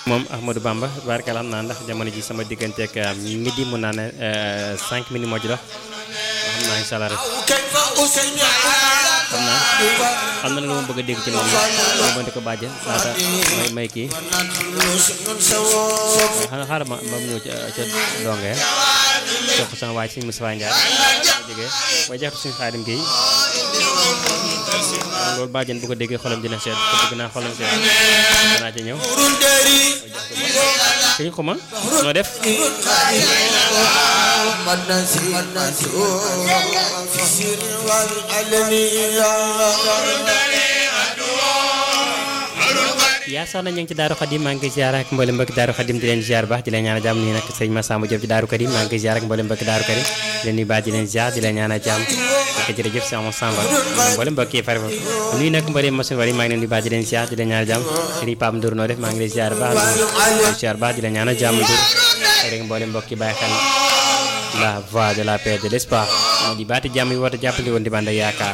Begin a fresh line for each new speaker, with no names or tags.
moom Ahmadou Bamba barkala am naa ndax jamono ji sama digganteeg midi mun naa ne 5 minutes moo ci dox xam naa incha allah rek xam naa xam na lu ma bëgg a dégg ci moom la ma ko bàjjen laata may may kii xanaa xaaral ma ma ñëw ca ca donge jox ko sama waay si Moussa Ndiaye ma jógee waaye jox ko suñu xaadim gi loolu bàjjen bu ko déggee xolam dina seet te bëgg naa xolam seet danaa ci ñëw sëñ xuma noo def yaa soxna ñu ngi ci Daaru Xadim maa ngi koy ziar ak mboolem mbokki Daaru Xadim di leen ziar baax di leen ñaanal jàmm nii nag sëñ Massamba Diop ci Daaru Karim maa ngi koy ziar ak mboolem mbokki Daaru Karim di leen nuyu baax di leen ziar di leen ñaanal jàmm ak jërëjëf sëñ Massamba mboolem mbokk yi fari fa nuyu nag mboolem machine wari maa ngi leen nuyu baax di leen ziar di leen ñaanal jàmm sëñ Pape Ndour noo def maa ngi lay ziar baax di ziar baax di leen ñaanal jàmm Ndour rek mboolem mbokk yi bàyyi xel la voix de la paix de l'espoir moo di baati jàmm yi woote jàppale woon di bànd ak yaakaar